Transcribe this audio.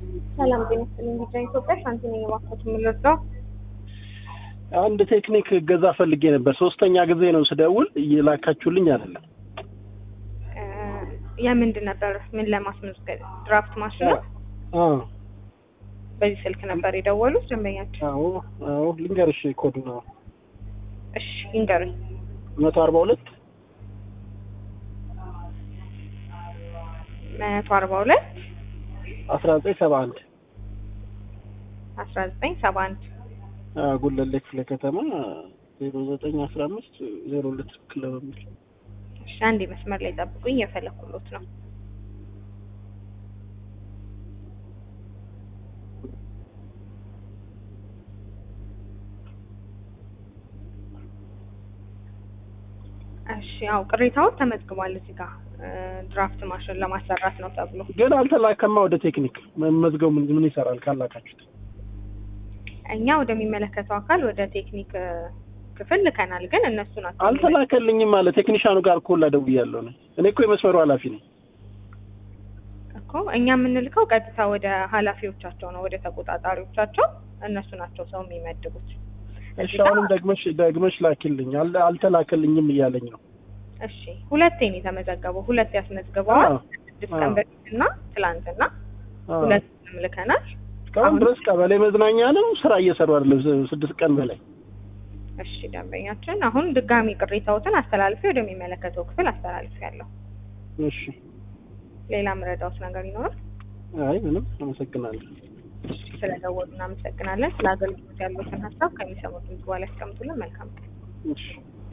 ሰላም ጤና ይስጥልኝ። ቢጫ ኢትዮጵያ ሻንቲ ነኝ። እባክዎት የምንረዳው አንድ ቴክኒክ እገዛ ፈልጌ ነበር። ሶስተኛ ጊዜ ነው ስደውል እየላካችሁልኝ አይደለም። የምንድን ነበር? ምን ለማስመዝገብ? ድራፍት ማሽን ነው። አዎ በዚህ ስልክ ነበር የደወሉት ደንበኛቸው? አዎ አዎ። ልንገርሽ ኮዱ ነው እሺ ይንገሩኝ። መቶ አርባ ሁለት መቶ አርባ ሁለት አስራ ዘጠኝ ሰባ አንድ አስራ ዘጠኝ ሰባ አንድ ጉለሌ ክፍለ ከተማ ዜሮ ዘጠኝ አስራ አምስት ዜሮ ሁለት ክፍለ በሚል እሺ አንዴ መስመር ላይ ጠብቁኝ፣ እየፈለኩሎት ነው። እሺ ያው ቅሬታዎች ተመዝግቧል እዚህ ጋር ድራፍት ማሽን ለማሰራት ነው ተብሎ ግን አልተላከማ ወደ ቴክኒክ መመዝገቡ ምን ምን ይሰራል ካላካችሁት? እኛ ወደሚመለከተው አካል ወደ ቴክኒክ ክፍል ልከናል፣ ግን እነሱ ናቸው አልተላከልኝም አለ ቴክኒሻኑ ጋር እኮ ደውያለሁ ነው። እኔ እኮ የመስመሩ ኃላፊ ነኝ እኮ እኛ የምንልከው ቀጥታ ወደ ኃላፊዎቻቸው ነው፣ ወደ ተቆጣጣሪዎቻቸው። እነሱ ናቸው ሰው የሚመድቡት። እሺ አሁንም ደግመሽ ደግመሽ ላኪልኝ። አል- አልተላከልኝም እያለኝ ነው። እሺ ሁለቴ ነው የተመዘገበው። ሁለት ያስመዝግበዋል። አዎ። ስድስት ቀን በፊትና ትላንትና አዎ። ሁለቱንም ልከናል። እስካሁን አሁን- ድረስ ቀበሌ መዝናኛ ነው ስራ እየሰሩ አይደለም። ስ- ስድስት ቀን በላይ እሺ ደንበኛችን አሁን ድጋሚ ቅሬታዎትን አስተላልፌ ወደሚመለከተው ክፍል አስተላልፌ ያለሁ። እሺ። ሌላ ምረዳውት ነገር ይኖራል? አይ ምንም አመሰግናለሁ። ስለደወሉ እናመሰግናለን። ስለ አገልግሎት ያሉትን ሀሳብ ከሚሰሙት በኋላ ያስቀምጡልን። መልካም ቀን። እሺ